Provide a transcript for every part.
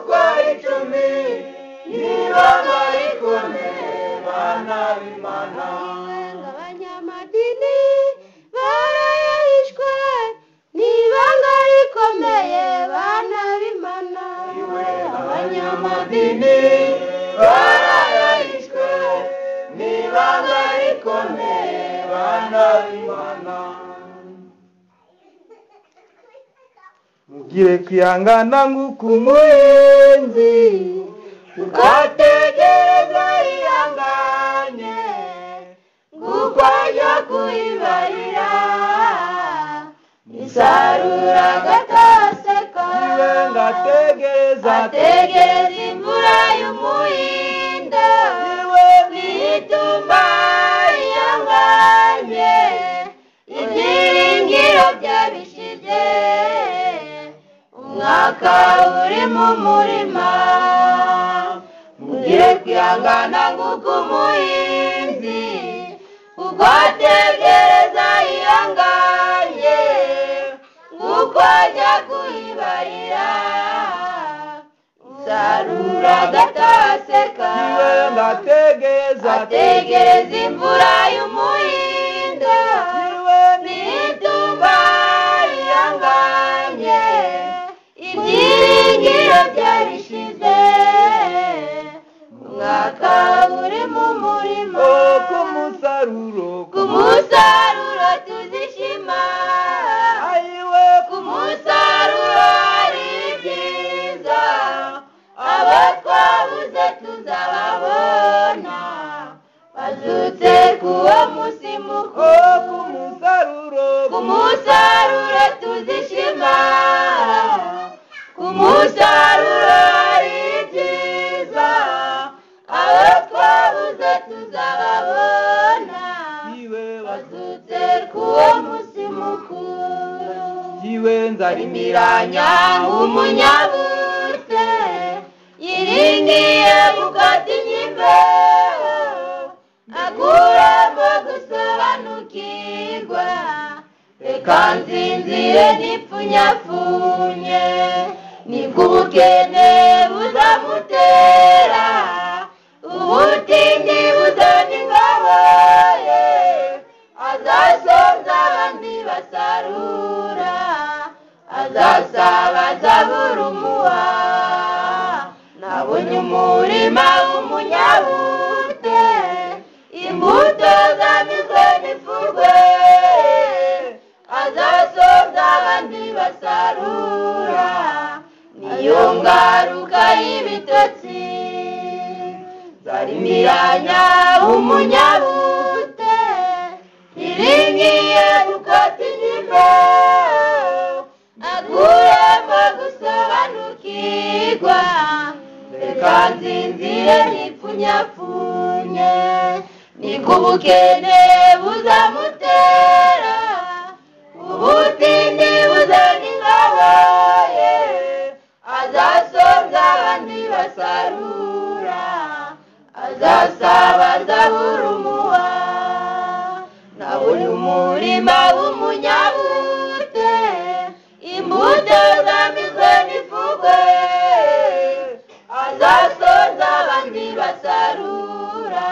icumi niba nari kumwe bana b'imana abanyamadini barayishwe ni ibanga rikomeye bana b'imana iwe abanyamadini barayishwe niba nari kumwe bana b'imana mugire kwihangana nk'uk'umuhinzi ugategereza yihanganye kuko ajya kuyibarira isarura gataseka niwe ngategereza ategereza imvura y'umuhindo niwe n'itumba yiyanganye ibyiringiro byabishije umwaka uri mu murima mugire kwihangana nk'uko umuhinzi ugategereza yiyanganye kuko ajya kuyibarira usarura gataseka niwe ngategereza ategereza imvura y'umuhindo niwe n'itumba riyanganye ibyiringiro byabishize umwaka uri mu murima ku musaruro ku musaruro tuzishima ayiwe ku musaruro ari byiza abo twabuze tuzababona bazutse kuwo munsi oh mukuru ku musaruro ku musaruro tuzishima ku musaruro ari byiza abo twabuze tuzababona yiwe bazutse kuwo munsi mukuru yiwe nzarimiranya Imiranya umunyabute yiringiye gukata inkime akuramo gusobanukirwa reka nzinzire nipfunyafunye nibwo ubukene buzamutera ubutindi buzana ingabo ye azasonza abandi basarura azasabaza burumuha nabonye umurima w'umunyabute imbuto zamizwe n'ifurwe azasonza abandi basarura niyo ngaruka y'ibitotsi zarimiranya umunyabute iringiye gukata inyuma akuramo gusobanukirwa reka nzinzire nipfunyafunye niko ubukene buzamutera ubutindi buzana ingabo ye azasonza abandi basarura azasabaza burumuha nabonye umurima w'umunyabute imbuto zamizwe n'ifugwe azasoza abandi basarura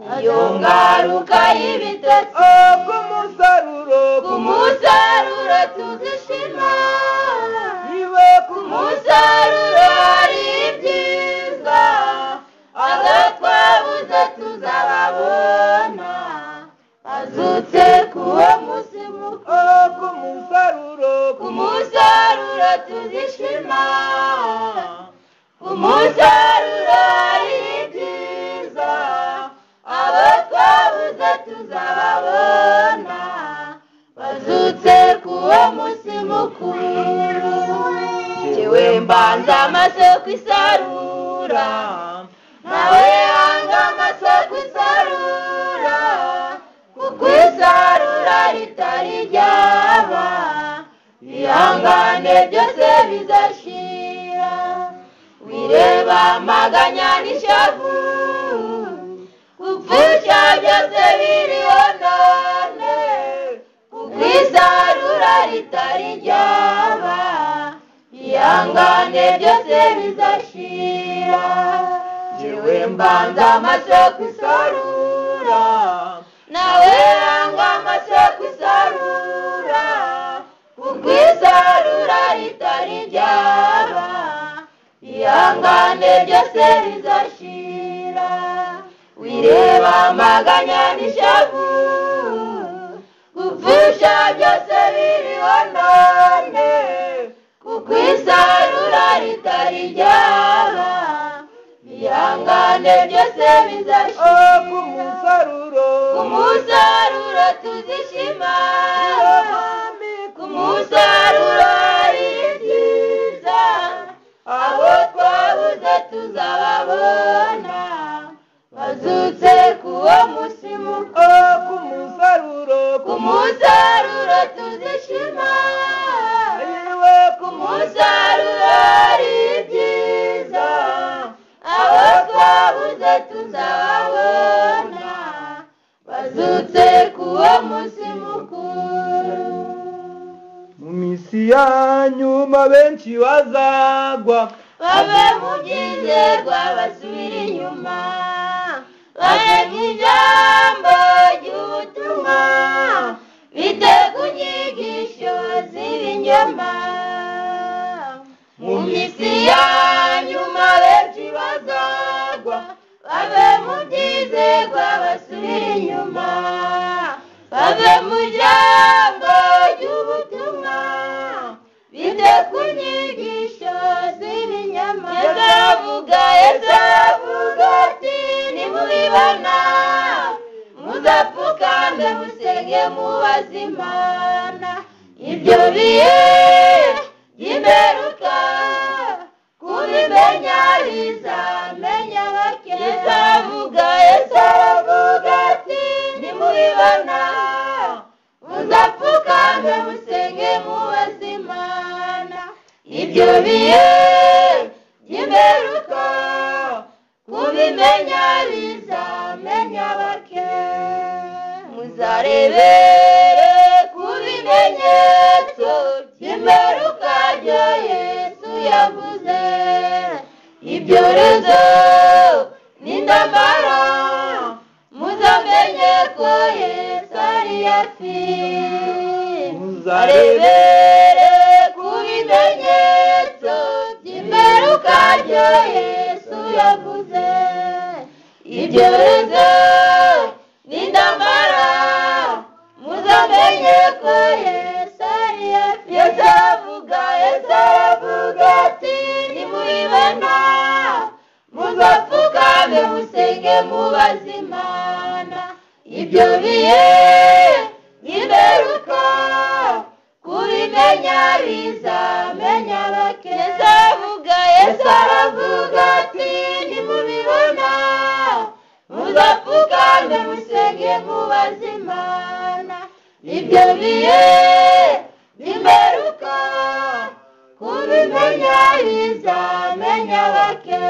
niyo ngaruka y'ibitotsi oh ku musaruro ku musaruro tuzishima yiwe ku ku musaruro musaruro ari byiza abo twabuze tuzababona bazutse kuwo munsi mukuru oh ku musaruro ku musaruro tuzishima ku musaruro ari byiza abo twabuze tuzababona bazutse kuwo munsi mukuru jyewe mbanza amaso ku isarura nawe yanga amaso ku isarura kuko isarura ritari ryaba ihangane byose bizashira wireba amaganya n'ishavu gupfusha byose biriho none kuko isarura ritari ryaba iyo ihangane byose bizashira Jewe mbanza amaso kwisarura nawe hanga amaso kwisarura kuko isarura ritari ryaba ihangane byose bizashira wireba amaganya n'ishavu gupfusha byose biriho none kuko isarura ritari ryaba ihangane byose bizashira Oh, ku musaruro kumusaruro tuzishima Mwami, ku kumusaruro ari byiza abo twabuze tuzababona bazutse kuwo munsi mukuru Oh, ku musaruro kumusaruro tuzishima Yewe ku kumusaruro ari byiza abo twabuze tuzababona bazutse kuwo munsi mukuru mu minsi yanyu ma benshi bazagwa babe mu byizerwa basubire inyuma babe nk'ijambo ry'ubutumwa bite ku nyigisho z'ibinyoma mu minsi yanyuma benshi bazagwa babe mu byizerwa basubire inyuma bave mu jambo ry'ubutumwa bite ku nyigisho z'ibinyama yezavuga yezavuga ati nimubibona muzapfukame musenge mubaze imana ibyo bihe by'imperuka kubimenya bizamenya bake yezavuga yezavuga ati nimubibona muzapfukame musenge mubaze imana ibyo bihe by'imperuka kubimenya bizamenya bake muzarebere ku bimenyetso by'imperuka rya yesu yavuze ibyorezo n'indamara muzamenye ko yesu ari hafi muzarebere ku bimenyetso by'imperuka rya yesu yavuze ibyorezo n'indamara muzamenye ko yesu ari hafi yesu aravuga yesu aravuga ati nimubibona muzapfukame musenge mubaze imana ibyo bihe biberuka kubimenya bizamenya bake yesu aravuga yesu aravuga ati nimubibona muzapfukame musenge mubaze imana ibyo bihe bimeruka kubimenya bizamenya bake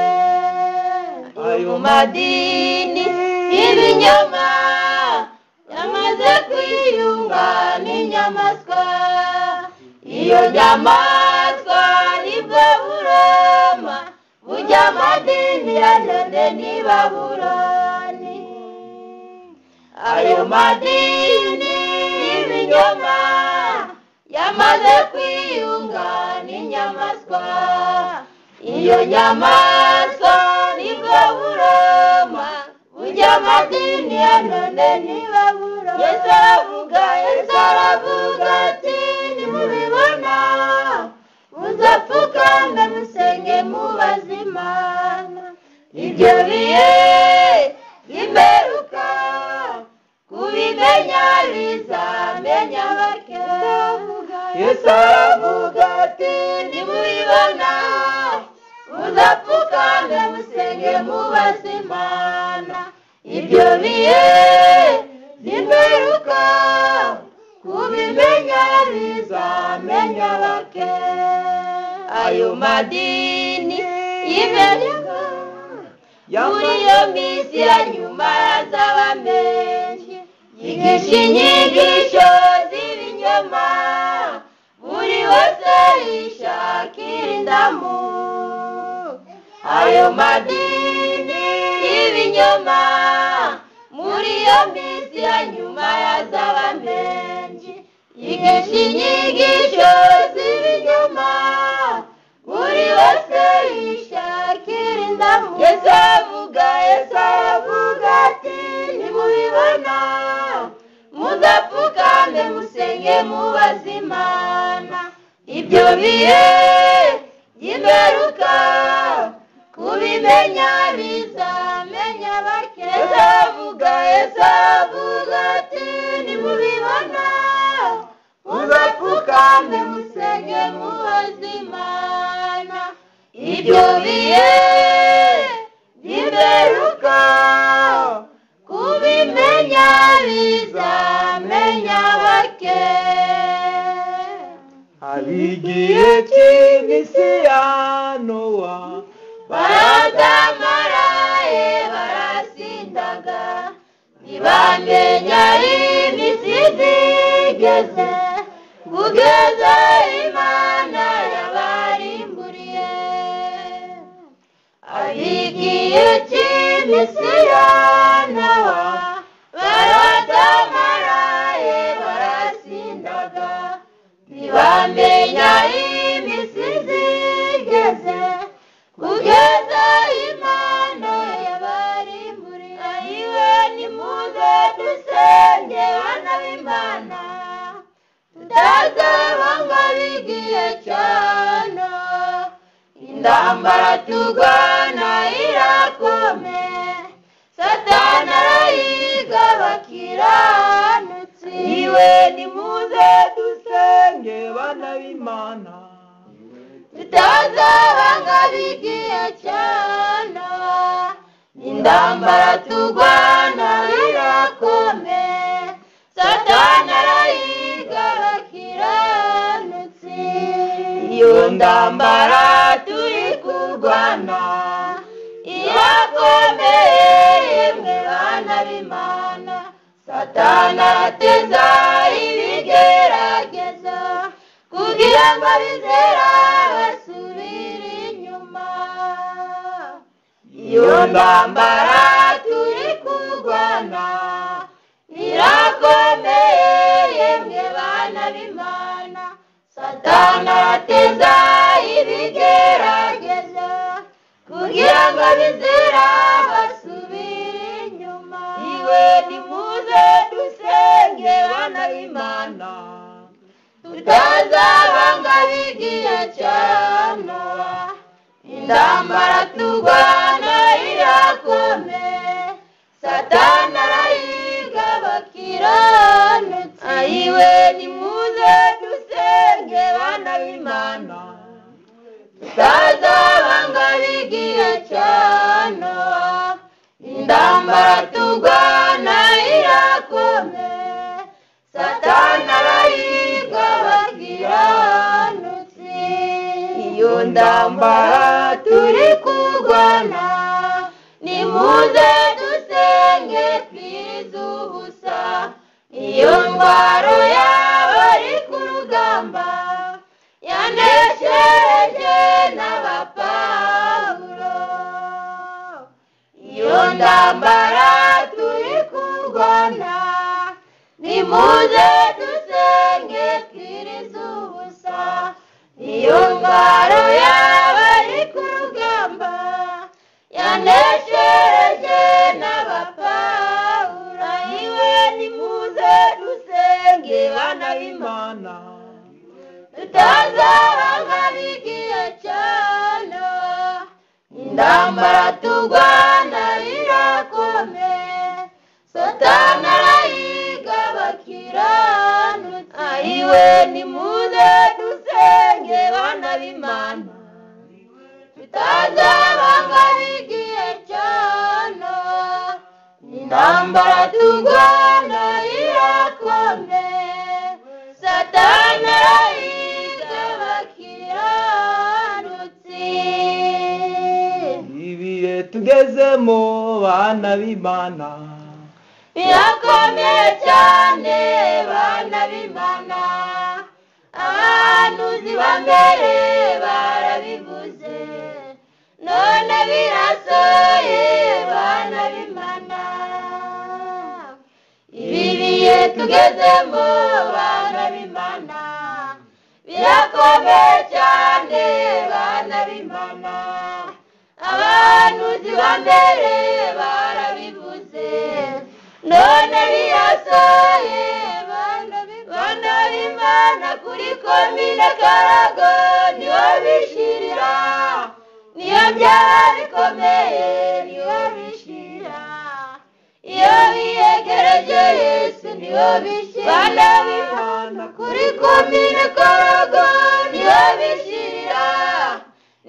ayo madini y'ibinyoma yamaze kwiyunga n'inyamaswa iyo nyamaswa nibwo buroma bujya amadini ya none n'i babuloni ayo madini y'ibinyoma yamaze kwiyunga n'inyamaswa iyo nyamaswa nibwo buroma ujya amadini ya none niba buroma yesu aravuga yesu aravuga ati nimubibona muzapfukame musenge mubaze imana ibyo bihe bimeruka kubimenya bizamenya bake Yesu aravuga ati nimubibona muzapfukame musenge mubaze imana ibyo bihe bimeruka kubimenya bizamenya bake ayo madini y'imeruka muri iyo minsi ya nyuma yazaba menshi yigisha inyigisho z'ibinyoma buri wese yishakira indamu ayo madini y'ibinyoma muri iyo minsi ya nyuma yazaba menshi yigisha inyigisho z'ibinyoma buri wese yishakira indamu yesu aravuga yesu aravuga ati nimubibona muzapfukame musenge mubaze imana ibyo bihe by'imperuka kubimenya bizamenya bake yesu aravuga yesu aravuga ati nimubibona muzapfukame musenge mubaze imana ibyo bihe by'imperuka kubimenya bizamenya bake abigiye cy'iminsi ya nowa barazamaraye barasindaga ntibamenya iminsi zigeze kugeza imana yabarimburiye abigiye cy'iminsi ya nowa barazamaraye barasindaga ntibamenya iminsi zigeze kugeza imana yabarimburiye ayiwe nimuze dusenge bana b'imana tutazaba ngo bigiye cyane intambara tugana irakome satana arayiga bakiranutsi iwe nimuze dusenge bana b'imana tutazaba nk'abigiye cyane intambara turwana irakome satana arayiga bakiranutsi iyo ndambara turi kurwana irakomeye yemwe bana b'imana satana ateza ibigerageza kugira ngo abizera basubire inyuma iyo ndambara turi kurwana irakomeye yemwe bana b'imana satana ateza ibigerageza kugira ngo abizera basubire inyuma iwe nimuze dusenge bana b'imana tutazabanga bigiye cyane intambara turwana irakome satana arayiga bakiranutsi ayiwe nimuze dusenge bana b'imana tutazabanga bigiye cyane intambara turwana irakome satana arayiga bakiranutsi iyo ndambara turi kurwana nimuze dusenge twize ubusa iyo ndwaro yaba ari ku rugamba yaneshereje n'abapawulo iyo ndambara turi kurwana nimuze dusenge twirize ubusa iyo ndwara yaba ari ku rugamba yaneshereje n'abapawura iwe nimuze dusenge bana b'imana b'imana tutazaba nk'abigiye cyane intambara turwana irakome satana arayiga bakiranutsi ayiwe nimuze dusenge bana b'imana tutazaba nk'abigiye cyane intambara turwana irakome satana arayiga bakiranutsi ibihe tugezemo bana b'imana birakomeye cyane bana b'imana abahanuzi ba mbere barabivuze none birasoye bana b'imana ibi bihe tugezemo bana b'imana birakomeye cyane bana b'imana abahanuzi ba mbere barabivuze none birasoye bana b'i- bana b'imana kuri komine karago niho bishirira niyo byaba bikomeye niho bishira iyo biyegereje yesu niho bishira bana b'imana kuri komine karago niho bishira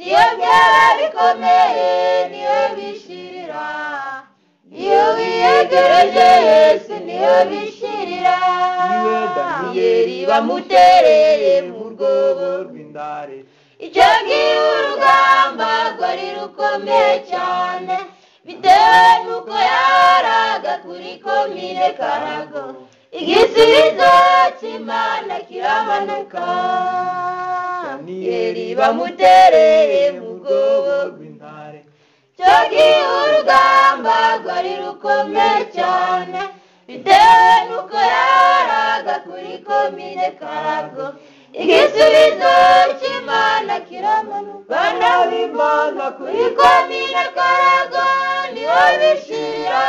niyo byaba bikomeye niho bishirira iyo wiyegereje yesu niyo bishirira niwe yeri daniyeli bamutereye mu rwobo rw'indare icyo gihe urugamba rwari rukomeye cyane bitewe n'uko yaraga kuri komine karago igisubizo cy'imana kiraboneka yeri bamutereye mu rwobo rw'intare icyo gihe urugamba rwari rukomeye cyane bitewe n'uko yaraga kuri komine karago igisubizo cy'imana kiramanuka bana b'imana kuri kuri komine karago niho bishirira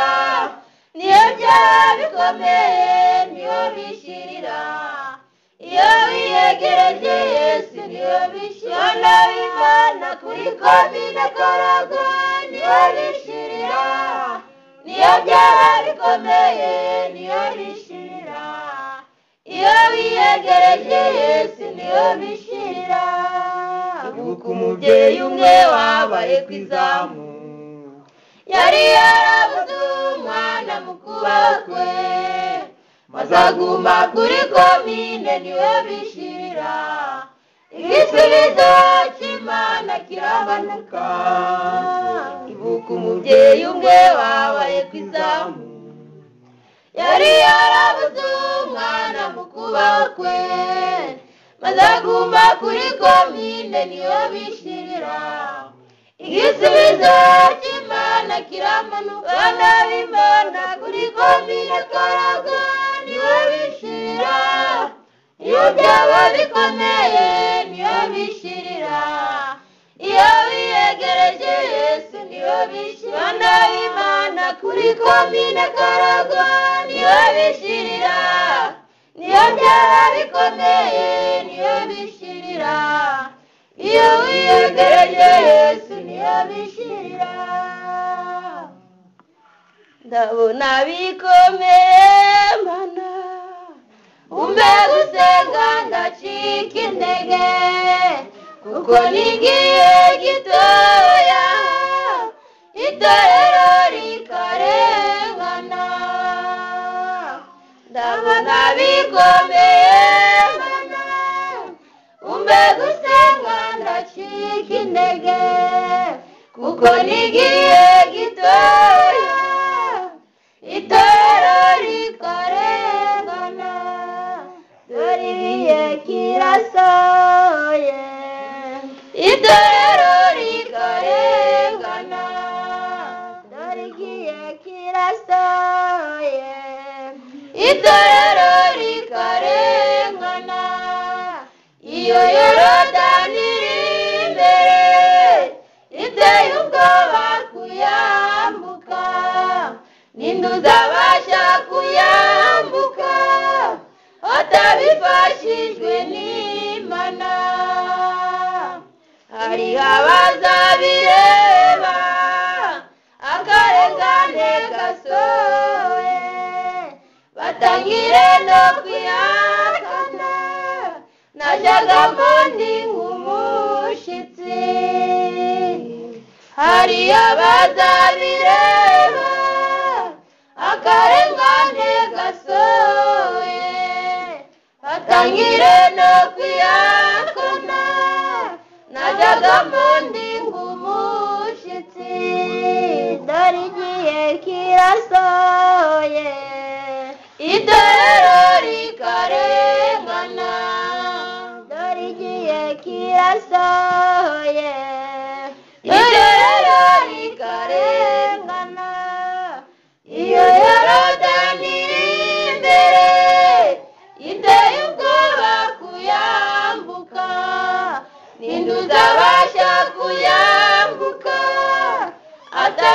niyo byaba bikomeye niho bishirira iyo wiyegereje yesu niyo bishirira bana b'imana kuri komine karago niho bishirira niyo byaba bikomeye niho bishirira iyo wiyegereje yesu niyo bishirira ibuka umubyeyi umwe wabaye ku izamu yari yarabuze umwana mu kubaho kwe maze aguma kuri komine niwe bishirira igisubizo cy'imana kirabanuka ibuka umubyeyi umwe wabaye ku izamu yari yarabuze umwana mu kubaho kwe maze aguma kuri komine niwe bishirira igisubizo cy'imana kiramanuka bana b'imana kuri komine karago niwe bishirira iyo byaba bikomeye niyo bishirira iyo biyegereje yesu niyo bishirira bana b'imana kuri komine karago niyo bishirira niyo byaba bikomeye niyo bishirira iyo wiyegereje yesu niyo bishirira ndabona bikomeye mana umbe gusenga ndacika intege kuko nigiye gitoya itorero rikarengana ndabona bikomeye mana umbe gusenga ndacika intege kuko nigiye gitoya itorero rikarengana dore ibihe kirasoye itorero rikarengana dore igihe kirasoye itorero rikarengana iyo yorodani iri imbere iteye ubwoba kuyambuka ninde uzabasha kuyambuka atabifashijwe n'imana hari abazabireba akarengane gasohoye batangire no kwihakana najyaga mbundi nk'umushitsi hari abazabireba akarengane gasohoye batangire no kwihakana najyaga mbundi nk'umushitsi dore igihe kirasohoye itorero rikarengana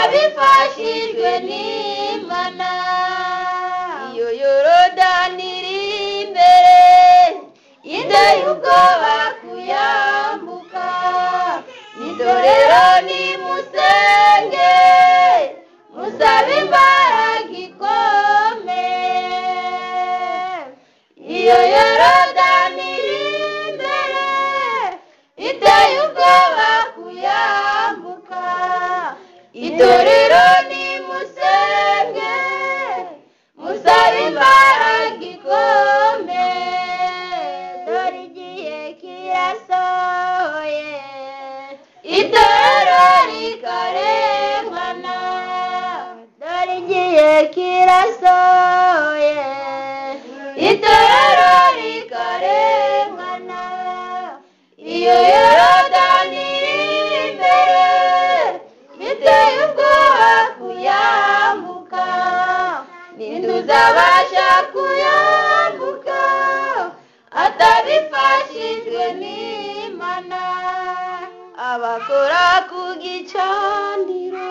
abifashijwe n'imana iyo yorodani iri imbere y'inda y'ubwo bakuyambuka idorero ni musenge musabe imbaraga ikomeye iyo yorodani iri imbere iteye ubwoba kuyambuka itorero ni musenge musabe imbaraga ikomeye dore igihe kirasohoye itorero rikarengana dore igihe kirasohoye itorero rikarengana iyo yorodani iri imbere biteye ubwoba kuyambuka ntituzabasha kuyambuka atabifashijwe n'imana abakora ku gicaniro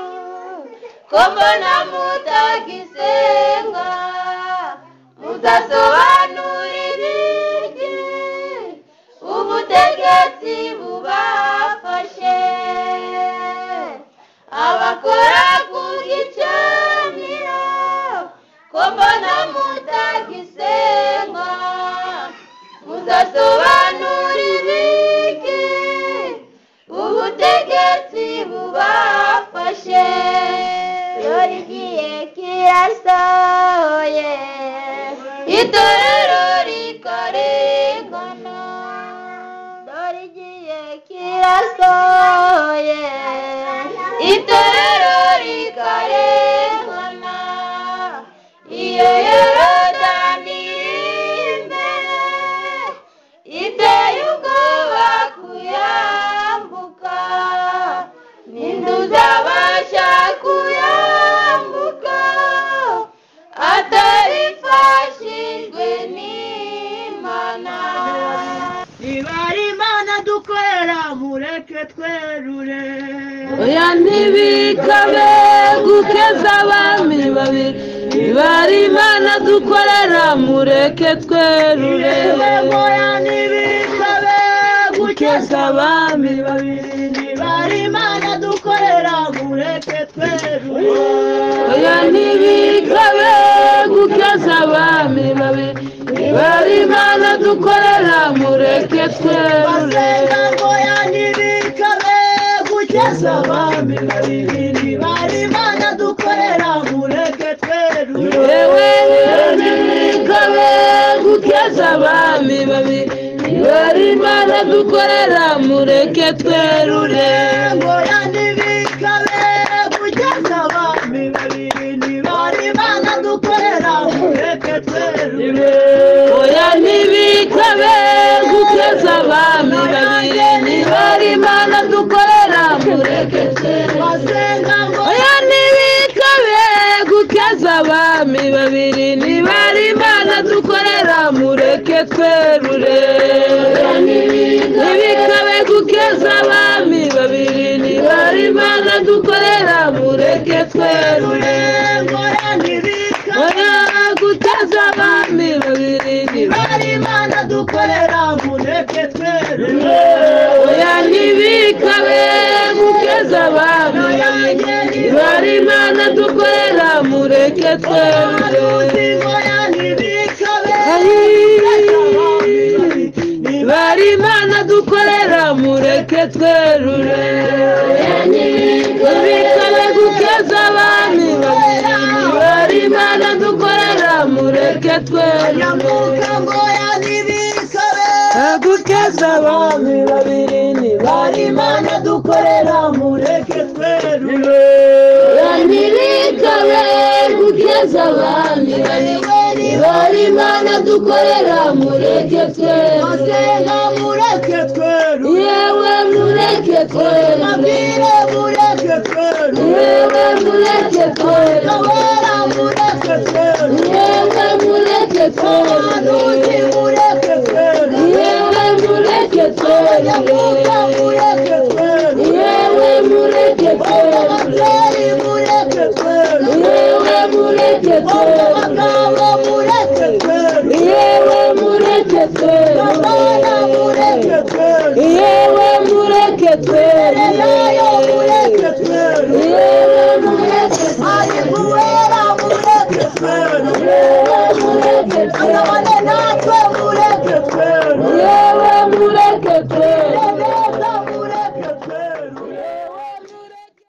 ko mbona mutagisenga mudasobanurira igihe ubutegetsi bubafashe abakora ku gicaniro ko mbona mutagisenga mudasobanurira iki ubutegetsi bubafashe dore igihe kirasohoye itorero rikarengana dore igihe kirasohoye itorero rikarengana iyo yorodani iri imbere iteye ubwoba kuyambuka ntituzabasha kuyambuka atabifashijwe n'imana niba ari imana dukorera mureke twerure oya ntibikabe gukeza abami babi niba ari imana dukorera mureke twerure oya ntibikabe gukeza gukeza abami babiri niba ari imana dukorera mureke twerure oya ntibikabe gukeza abami babiri niba ari imana dukorera mureke twerure basenga ngo oya ntibikabe gukeza abami babiri niba ari imana dukorera mureke twerure yewe ntibikabe gukeza abami babiri niba ari imana dukorera mureke twerure ngo yandibikabe kugeza abami babiri ntibari imana dukorera mureke twerure oya ntibikabe gukeza abami babiri niba ari imana dukorera mureke twerure basenga ngo oya ntibikabe gukeza abami babiri niba ari imana dukorera mureke twerure Oya ntibikabe gukeza abami babiri niba ari imana dukorera mureke twerure ngo yandibikabe oya gukeza abami babiri niba ntibari imana dukorera mureke twerure oya ntibikabe gukeza abami babiri niba ari imana dukorera mureke twerure aruzi ngo yandibikabe Niba ari imana dukorera mureke twerure Tubikore gukeza abami babiri Niba ari imana dukorera mureke twerure nyamuka ngo yandibikabe Gukeza abami babiri Niba ari bari imana imana dukorera mureke twerure Nibikabe gukeza abami babiri Niba ari imana dukorera mureke twerure basenga mureke twerure yewe mureke twerure mabwire mureke twerure yewe mureke twerure gahora mureke twerure yewe mureke twerure anuzi mureke twerure yewe mureke twerure nyamuka mureke twerure yewe mureke twerure ababyeyi mureke twere